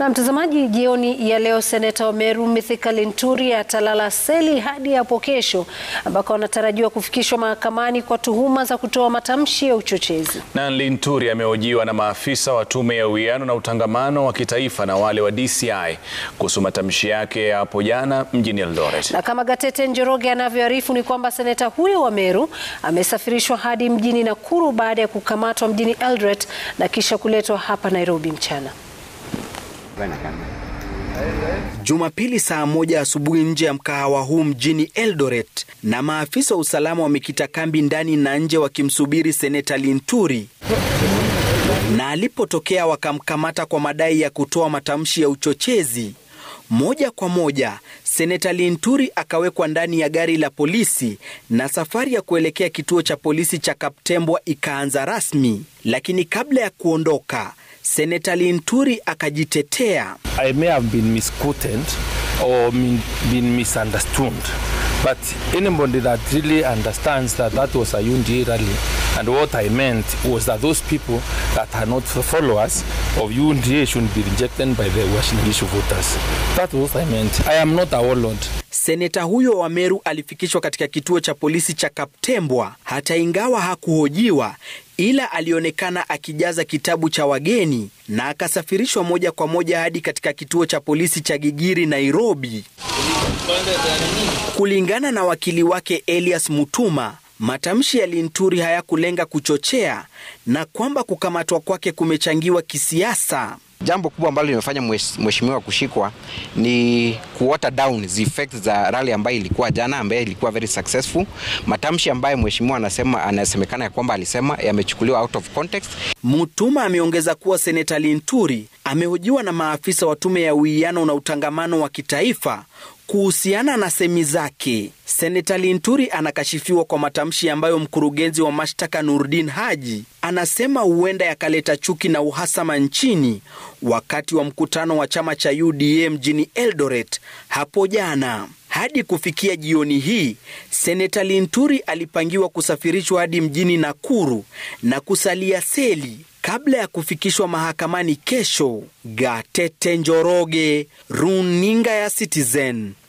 Na mtazamaji, jioni ya leo seneta wa Meru Mithika Linturi atalala seli hadi hapo kesho, ambako anatarajiwa kufikishwa mahakamani kwa tuhuma za kutoa matamshi ya uchochezi. Na Linturi amehojiwa na maafisa wa tume ya uwiano na utangamano wa kitaifa na wale wa DCI kuhusu matamshi yake ya hapo jana mjini Eldoret. Na kama Gatete Njoroge anavyoarifu ni kwamba seneta huyo wa Meru amesafirishwa hadi mjini Nakuru baada ya kukamatwa mjini Eldoret na kisha kuletwa hapa Nairobi mchana. Jumapili saa moja asubuhi nje ya mkahawa huu mjini Eldoret, na maafisa wa usalama wamekita kambi ndani na nje wakimsubiri seneta Linturi, na alipotokea wakamkamata kwa madai ya kutoa matamshi ya uchochezi. Moja kwa moja seneta Linturi akawekwa ndani ya gari la polisi na safari ya kuelekea kituo cha polisi cha Kaptembwa ikaanza rasmi, lakini kabla ya kuondoka Seneta Linturi akajitetea. I may have been misquoted or been misunderstood but anybody that really understands that that was a UNDA rally and what I meant was that those people that are not followers of UNDA should be rejected by the Uasin Gishu voters. That was what I meant. I am not a warlord. Seneta huyo wa Meru alifikishwa katika kituo cha polisi cha Kaptembwa hata ingawa hakuhojiwa ila alionekana akijaza kitabu cha wageni na akasafirishwa moja kwa moja hadi katika kituo cha polisi cha Gigiri, Nairobi. Kulingana na wakili wake Elias Mutuma, matamshi ya Linturi hayakulenga kuchochea na kwamba kukamatwa kwake kumechangiwa kisiasa. Jambo kubwa ambalo limefanya mheshimiwa kushikwa ni kuwater down the effects za rally ambayo ilikuwa jana, ambayo ilikuwa very successful. Matamshi ambayo mheshimiwa anasema anasemekana ya kwamba alisema yamechukuliwa out of context. Mutuma ameongeza kuwa seneta Linturi amehojiwa na maafisa wa tume ya uwiano na utangamano wa kitaifa kuhusiana na semi zake. Seneta Linturi anakashifiwa kwa matamshi ambayo mkurugenzi wa mashtaka Nurdin Haji anasema huenda yakaleta chuki na uhasama nchini wakati wa mkutano wa chama cha UDA mjini Eldoret hapo jana. Hadi kufikia jioni hii, Seneta Linturi alipangiwa kusafirishwa hadi mjini Nakuru na kusalia seli kabla ya kufikishwa mahakamani kesho. Gatete Njoroge, Runinga ya Citizen.